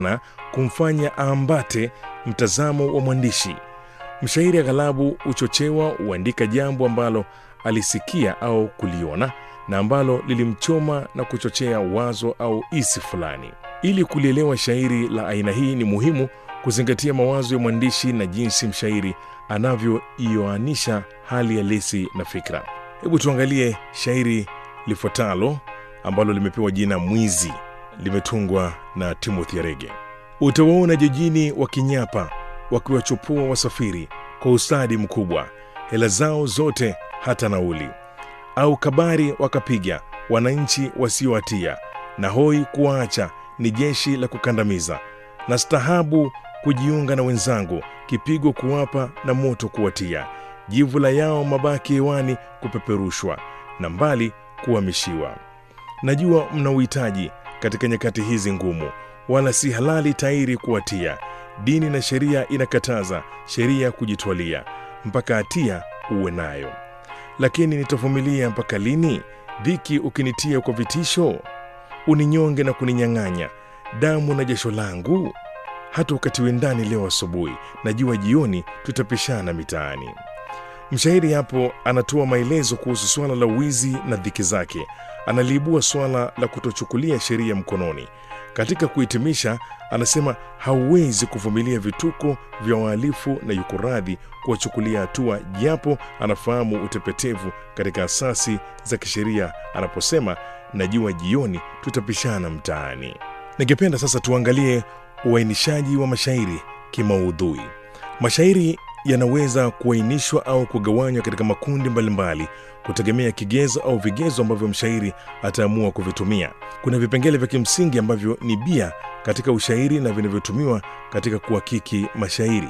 na kumfanya aambate mtazamo wa mwandishi. Mshairi aghalabu huchochewa huandika jambo ambalo alisikia au kuliona na ambalo lilimchoma na kuchochea wazo au isi fulani. Ili kulielewa shairi la aina hii, ni muhimu kuzingatia mawazo ya mwandishi na jinsi mshairi anavyoioanisha hali halisi na fikra. Hebu tuangalie shairi lifuatalo ambalo limepewa jina Mwizi, limetungwa na Timothy Arege. Utawaona jijini wakinyapa, wakiwachupua wasafiri kwa ustadi mkubwa, hela zao zote hata nauli, au kabari wakapiga wananchi wasiohatia, na hoi kuwaacha ni jeshi la kukandamiza, na stahabu kujiunga na wenzangu, kipigo kuwapa na moto kuwatia, jivula yao mabaki hewani kupeperushwa, na mbali kuhamishiwa. Najua mna uhitaji katika nyakati hizi ngumu, wala si halali tairi kuwatia. Dini na sheria inakataza sheria kujitwalia, mpaka hatia uwe nayo. Lakini nitavumilia mpaka lini? Dhiki ukinitia kwa vitisho, uninyonge na kuninyang'anya damu na jasho langu. Hata ukatiwe ndani leo asubuhi, najua jioni tutapishana mitaani. Mshairi hapo anatoa maelezo kuhusu suala la wizi na dhiki zake. Analiibua suala la kutochukulia sheria mkononi. Katika kuhitimisha, anasema hauwezi kuvumilia vituko vya wahalifu na yuko radhi kuwachukulia hatua, japo anafahamu utepetevu katika asasi za kisheria anaposema najua jioni tutapishana mtaani. Ningependa sasa tuangalie uainishaji wa mashairi kimaudhui. Mashairi yanaweza kuainishwa au kugawanywa katika makundi mbalimbali kutegemea kigezo au vigezo ambavyo mshairi ataamua kuvitumia. Kuna vipengele vya kimsingi ambavyo ni bia katika ushairi na vinavyotumiwa katika kuhakiki mashairi.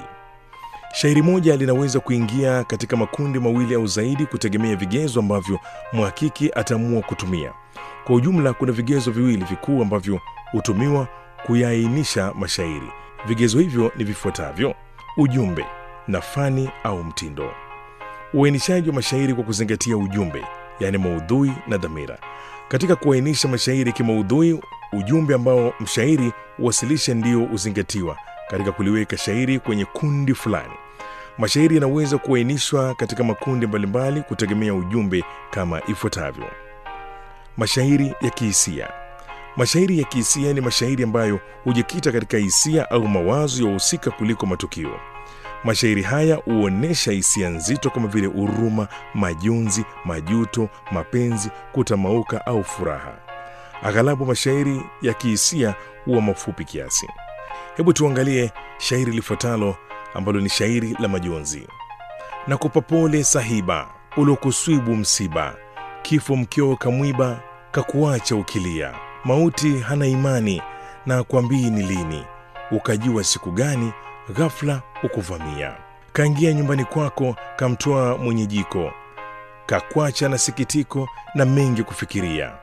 Shairi moja linaweza kuingia katika makundi mawili au zaidi kutegemea vigezo ambavyo mhakiki ataamua kutumia. Kwa ujumla, kuna vigezo viwili vikuu ambavyo hutumiwa kuyaainisha mashairi. Vigezo hivyo ni vifuatavyo: ujumbe na fani au mtindo. Uainishaji wa mashairi kwa kuzingatia ujumbe, yaani maudhui na dhamira. Katika kuainisha mashairi kimaudhui, ujumbe ambao mshairi huwasilisha ndio huzingatiwa katika kuliweka shairi kwenye kundi fulani. Mashairi yanaweza kuainishwa katika makundi mbalimbali kutegemea ujumbe kama ifuatavyo: mashairi ya kihisia. Mashairi ya kihisia ni mashairi ambayo hujikita katika hisia au mawazo ya wahusika kuliko matukio. Mashairi haya huonyesha hisia nzito kama vile huruma, majonzi, majuto, mapenzi, kutamauka au furaha. Aghalabu mashairi ya kihisia huwa mafupi kiasi. Hebu tuangalie shairi lifuatalo ambalo ni shairi la majonzi. Nakupa pole sahiba, ulokuswibu msiba, kifo mkio kamwiba, kakuacha ukilia, mauti hana imani na akwambii ni lini, ukajua siku gani ghafla ukuvamia. Kaingia nyumbani kwako, kamtoa mwenye jiko, kakwacha na sikitiko na mengi kufikiria.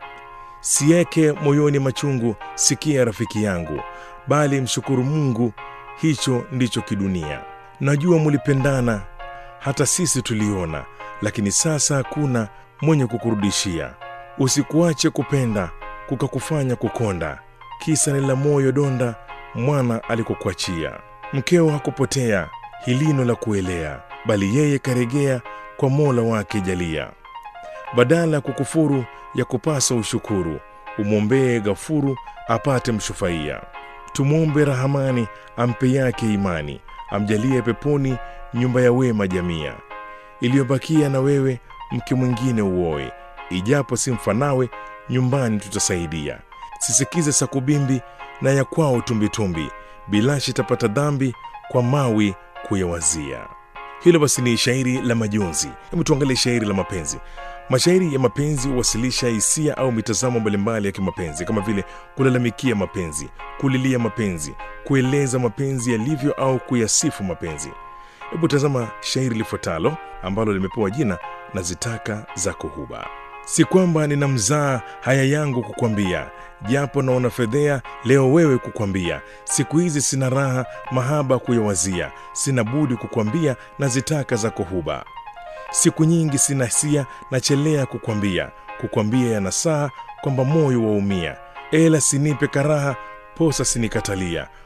Sieke moyoni machungu, sikia rafiki yangu, bali mshukuru Mungu, hicho ndicho kidunia. Najua mulipendana, hata sisi tuliona, lakini sasa hakuna mwenye kukurudishia. Usikuache kupenda kukakufanya kukonda, kisa ni la moyo donda mwana alikokuachia. Mkeo hakupotea hilino la kuelea, bali yeye karegea kwa Mola wake jalia. Badala ya kukufuru ya kupasa ushukuru, umwombee Ghafuru apate mshufaia. Tumwombe Rahamani ampe yake imani, amjalie peponi nyumba ya wema jamia. Iliyobakia na wewe mke mwingine uoe, ijapo si mfanawe nyumbani tutasaidia. Sisikize sakubimbi na ya kwao tumbitumbi, bilashi tapata dhambi kwa mawi kuyawazia. Hilo basi ni shairi la majonzi. Hebu tuangalie shairi la mapenzi. Mashairi ya mapenzi huwasilisha hisia au mitazamo mbalimbali ya kimapenzi kama vile kulalamikia mapenzi, kulilia mapenzi, kueleza mapenzi yalivyo au kuyasifu mapenzi. Hebu tazama shairi lifuatalo ambalo limepewa jina na zitaka zako huba. Si kwamba nina mzaa haya yangu kukwambia, japo naona fedhea leo wewe kukwambia. Siku hizi sina raha mahaba kuyawazia, sina budi kukwambia na zitaka zako huba. Siku nyingi sina hisia nachelea kukwambia, kukwambia yanasaa kwamba moyo waumia, ela sinipe karaha posa sinikatalia,